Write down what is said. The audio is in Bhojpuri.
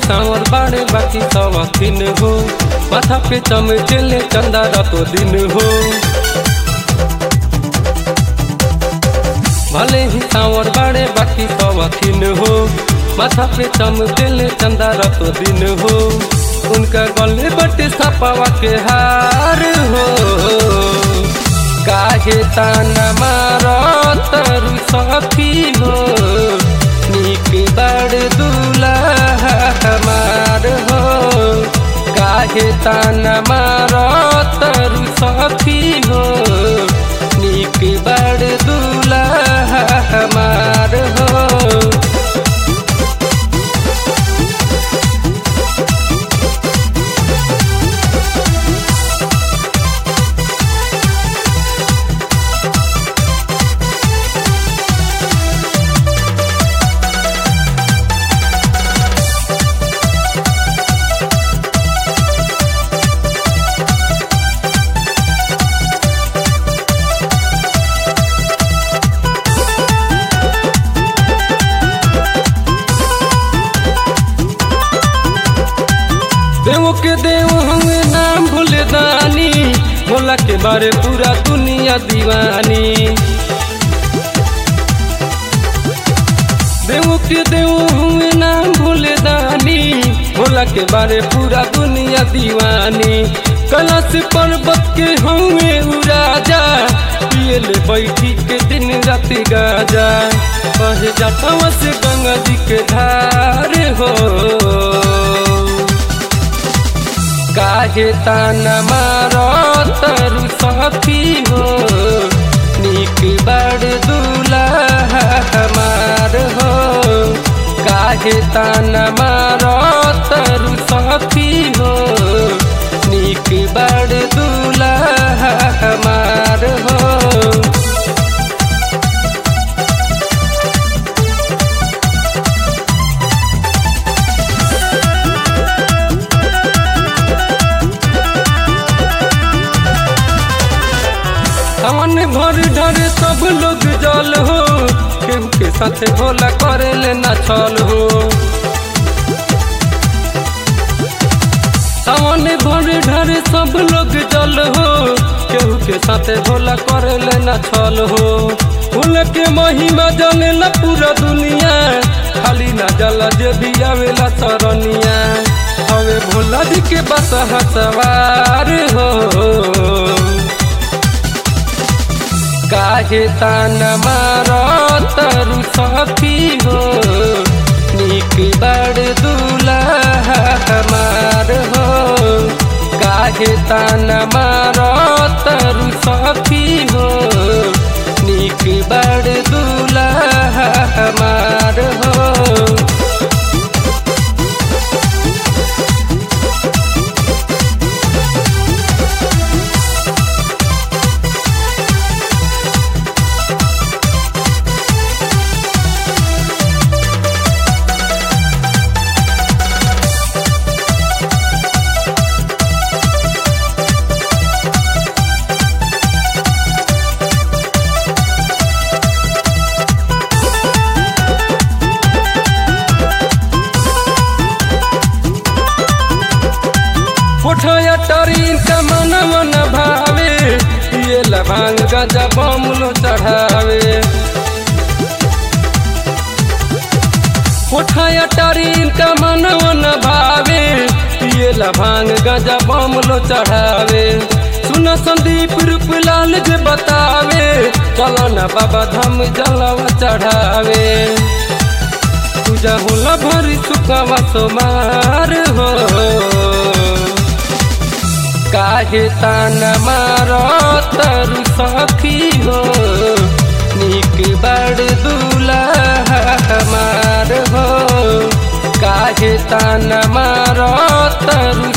सांवर बाड़े बाकी सवा दिन हो माथा पे चमचेले चंदा रातो दिन हो भले ही सांवर बाड़े बाकी सवा दिन हो माथा पे चमचेले चंदा रातो दिन हो उनका गले बटे सपावा के हार हो काहे ताना मारो तरु सखी हो निक बड़ दूल्हा हमार हो काहे ताना मारो तरु सखी हो निक बड़ दूल्हा हमार हो देव के देव हम नाम भूले दानी भोला के बारे पूरा दुनिया दीवानी देव के देव हम नाम भूले दानी भोला के बारे पूरा दुनिया दीवानी कलश पर्वत के हमें उराजा पिए ले बैठी के दिन रात गाजा कहे जाता से गंगा जी के धार हो काहे ताना मारो तरु सखी हो निक बड़ दूल्हा हमार हो काहे ताना मारो तरु सखी हो निक बड़ दूल्हा हमार हो हमन भर ढर सब लोग जल हो केहू के साथे भोला करे ले ना छल हो हमन भर ढर सब लोग जल हो केहू के साथे भोला करे ले ना छल हो फूल के महिमा जाने ला पूरा दुनिया खाली ना जला जे भी आवेला सरनिया हवे भोला जी के बस सवार हो काहे ताना मारो तरु सखी हो निक बड़ दूल्हा हमार हो काहे ताना मारो तरु सखी हो निक बड़ दूल्हा हमार हो उठया टरीन का मन मन भावे ये लभांग गजा बमलो चढ़ावे उठया टरीन का मन मन भावे ये लभांग गजा बमलो चढ़ावे सुन संदीप रूप लाल जे बतावे चलो न बाबा धाम जलवा चढ़ावे पूजा होला भरी सुखवा सोमार हो काहे ताना मारो तरु सखी हो निक बड़ दूल्हा हमार हो काहे ताना मारो तरु